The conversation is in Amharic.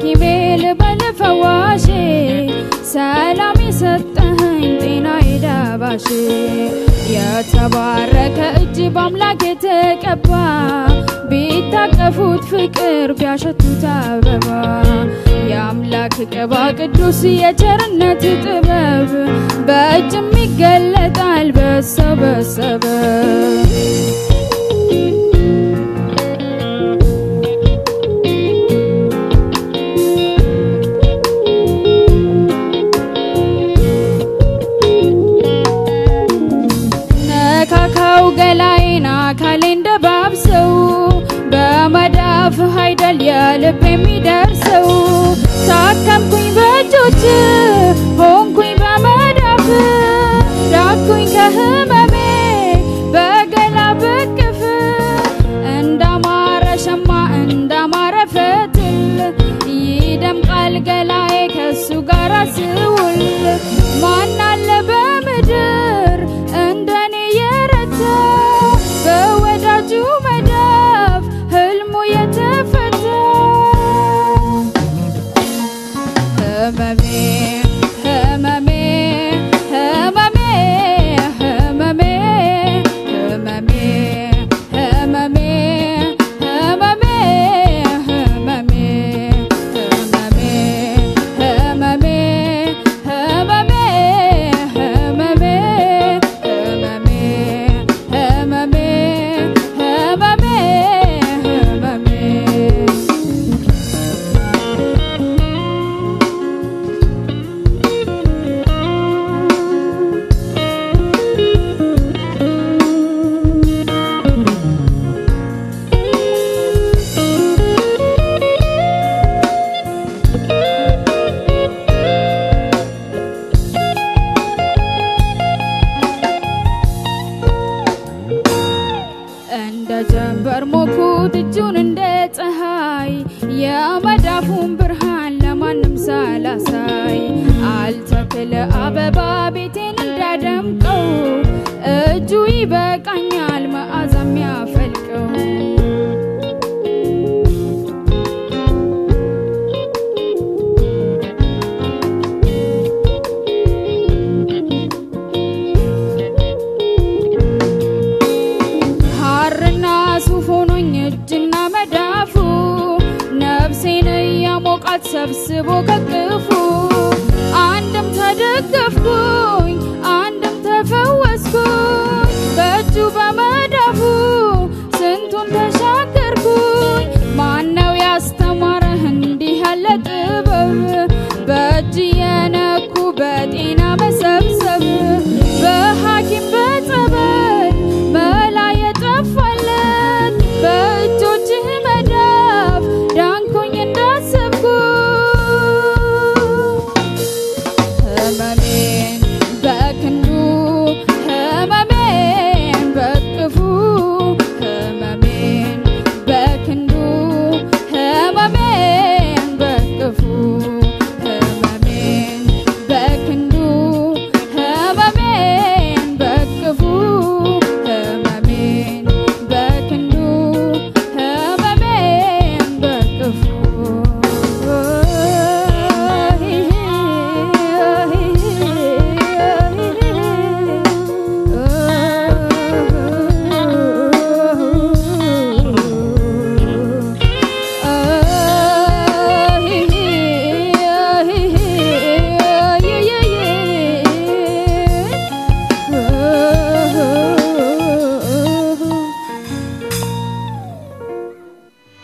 ሐኪሜ ልበል ፈዋሼ ሰላም የሰጠኸኝ ጤና የዳባሽ የተባረከ እጅ በአምላክ የተቀባ ቢታቀፉት ፍቅር ቢያሸቱት አበባ የአምላክ ቅባ ቅዱስ የቸርነት ጥበብ በእጅም ይገለጣል በሰው በሰበብ ነካካው ገላዬን አካሌን ደባብሰው በመዳፍህ አይደል የልብ የሚደርሰው ታከምኩኝ በእጆች ሆንኩኝ በመዳፍ ዳኩኝ ከህመሜ በገላ በቅፍ እንዳማረ ሸማ እንዳማረ ፈትል ይደምቃል ገላዬ ከሱ ጋር ስውል ማናለ በምድር እንደኔ የረታ በወዳጁ መዳፍ ህልሙ የተፈታ ህመሜ ህመሜ ህመሜ ህመሜ ህመሜ ህመሜ ህመሜ ህመሜ ህመሜ ህመሜ ህመሜ ህመሜ ህመሜ ህመሜ ህመሜ ህመሜ እንደ ጀንበር ሞኩት እጁን እንደ ፀሐይ የመዳፉን ብርሃን ለማንም ሳላሳይ አልተክል አበባ ቤቴን እንዳደምቀው እጁ ይበቃኛል መዓዛ የሚያፈልቀው ሐርና ሱፍ ሆኖኝ እጅና መዳፉ ነፍሴን እያሞቃት ሰብስቦ ከቅፉ አንድም ተደገፍኩኝ አንድም ተፈወስኩኝ በእጁ በመዳፉ ስንቱን ተሻገርኩኝ ማነው ያስተማረህ እንዲህ ያለ ጥበብ በእጅ የነኩ በጤና መሰብሰብ በሐኪም በጸበል መላ የጠፋለት በእጆችህ መዳፍ ዳንኩኝ እንዳሰብኩ ህመሜን በክንድ